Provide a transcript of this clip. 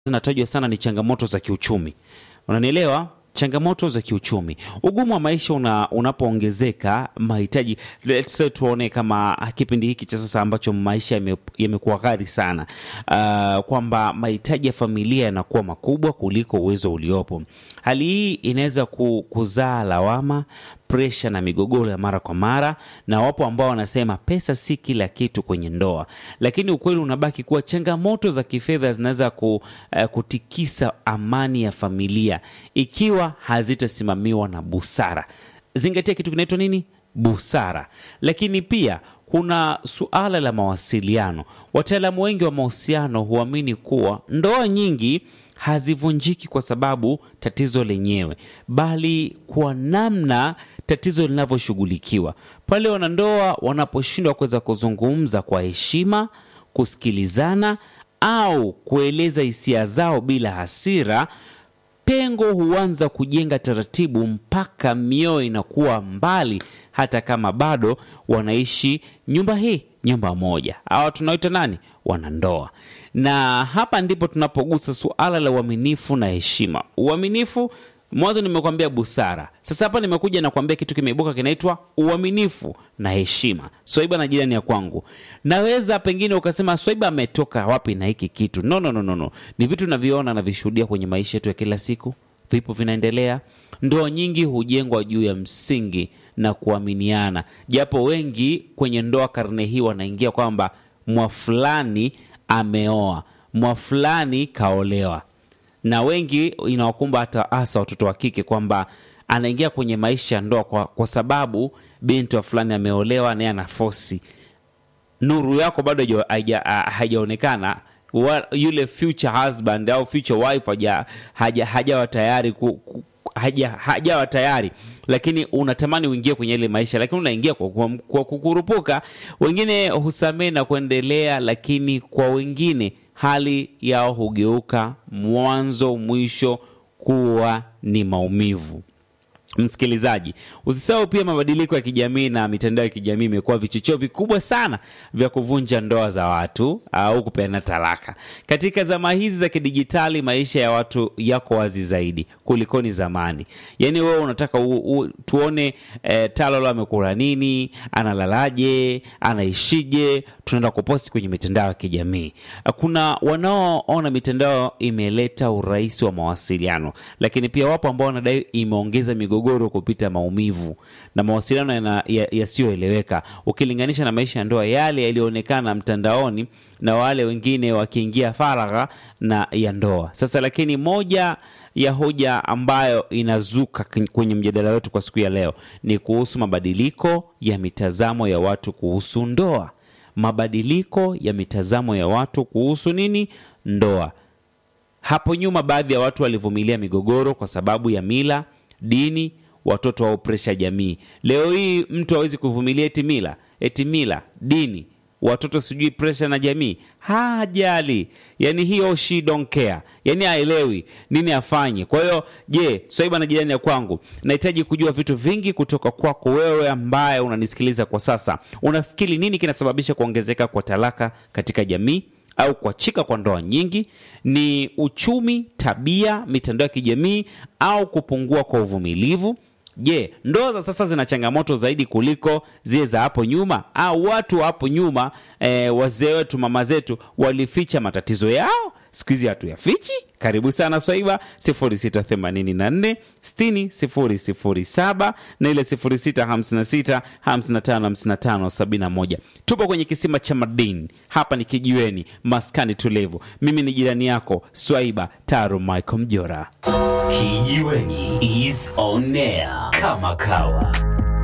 zinatajwa sana ni changamoto za kiuchumi. Unanielewa? Changamoto za kiuchumi, ugumu wa maisha una, unapoongezeka mahitaji, let's say tuone kama kipindi hiki cha sasa ambacho maisha yame- yamekuwa ghali sana, uh, kwamba mahitaji ya familia yanakuwa makubwa kuliko uwezo uliopo. Hali hii inaweza ku, kuzaa lawama, presha na migogoro ya mara kwa mara, na wapo ambao wanasema pesa si kila kitu kwenye ndoa, lakini ukweli unabaki kuwa changamoto za kifedha zinaweza ku, uh, kutikisa amani ya familia ikiwa hazitasimamiwa na busara. Zingatia kitu kinaitwa nini? Busara. Lakini pia kuna suala la mawasiliano. Wataalamu wengi wa mahusiano huamini kuwa ndoa nyingi hazivunjiki kwa sababu tatizo lenyewe, bali kwa namna tatizo linavyoshughulikiwa. Pale wanandoa wanaposhindwa kuweza kuzungumza kwa heshima, kusikilizana au kueleza hisia zao bila hasira, pengo huanza kujenga taratibu mpaka mioyo inakuwa mbali, hata kama bado wanaishi nyumba hii, nyumba moja. Hawa tunaoita nani? Wanandoa. Na hapa ndipo tunapogusa suala la uaminifu na heshima. Uaminifu mwanzo nimekwambia busara. Sasa hapa nimekuja na kuambia kitu kimeibuka kinaitwa uaminifu na heshima. Swaiba na jirani ya kwangu, naweza pengine ukasema Swaiba ametoka wapi na hiki kitu? No, no, no, no, no. Ni vitu naviona na vishuhudia kwenye maisha yetu ya kila siku, vipo vinaendelea. Ndoa nyingi hujengwa juu ya msingi na kuaminiana, japo wengi kwenye ndoa karne hii wanaingia kwamba mwa fulani ameoa, mwa fulani kaolewa na wengi inawakumba hata hasa watoto wa kike kwamba anaingia kwenye maisha ya ndoa kwa, kwa sababu binti wa fulani ameolewa naye ana fosi. Nuru yako bado haija- haija- ah, haijaonekana, Wa- yule future husband au future wife haja- haja- hajawa tayari ku, ku, haja, hajawa tayari, lakini unatamani uingie kwenye ile maisha, lakini unaingia kwa, kwa, kwa kukurupuka. Wengine husamehe na kuendelea, lakini kwa wengine hali yao hugeuka mwanzo mwisho kuwa ni maumivu. Msikilizaji, usisahau pia mabadiliko ya kijamii na mitandao ya kijamii imekuwa vichocheo vikubwa sana vya kuvunja ndoa za watu au kupeana talaka. Katika zama hizi za kidijitali, maisha ya watu yako wazi zaidi kulikoni zamani. Yaani wewe unataka u, u, tuone eh, Talolo amekula nini, analalaje, anaishije, tunaenda kuposti kwenye mitandao ya kijamii. Kuna wanaoona mitandao imeleta urahisi wa mawasiliano, lakini pia wapo ambao wanadai imeongeza migogoro kupita maumivu na mawasiliano yana- ya- yasiyoeleweka ukilinganisha na maisha ya ndoa yale yaliyoonekana mtandaoni na wale wengine wakiingia faragha na ya ndoa sasa. Lakini moja ya hoja ambayo inazuka k- kwenye mjadala wetu kwa siku ya leo ni kuhusu mabadiliko ya mitazamo ya watu kuhusu ndoa. Mabadiliko ya mitazamo ya watu kuhusu nini? Ndoa. Hapo nyuma baadhi ya watu walivumilia migogoro kwa sababu ya mila, dini, watoto au presha jamii. Leo hii mtu hawezi kuvumilia eti mila, eti mila, dini, watoto sijui presha na jamii. Hajali. Yani hiyo she don't care. Yani haelewi nini afanye. Kwa hiyo, je, Swaiba na jirani ya kwangu, nahitaji kujua vitu vingi kutoka kwako wewe ambaye unanisikiliza kwa sasa. Unafikiri nini kinasababisha kuongezeka kwa talaka katika jamii? au kuachika kwa ndoa nyingi? Ni uchumi, tabia, mitandao ya kijamii au kupungua kwa uvumilivu? Je, ndoa za sasa zina changamoto zaidi kuliko zile za hapo nyuma, au watu wa hapo nyuma eh, wazee wetu, mama zetu walificha matatizo yao, siku hizi hatuyafichi? Karibu sana Swaiba 0684 60 007 na ile 0656 55 55 71. Tupo kwenye kisima cha madini, hapa ni kijiweni, maskani tulivu. Mimi ni jirani yako Swaiba Taro Michael Mjora. Kijiweni is on air kama kawa.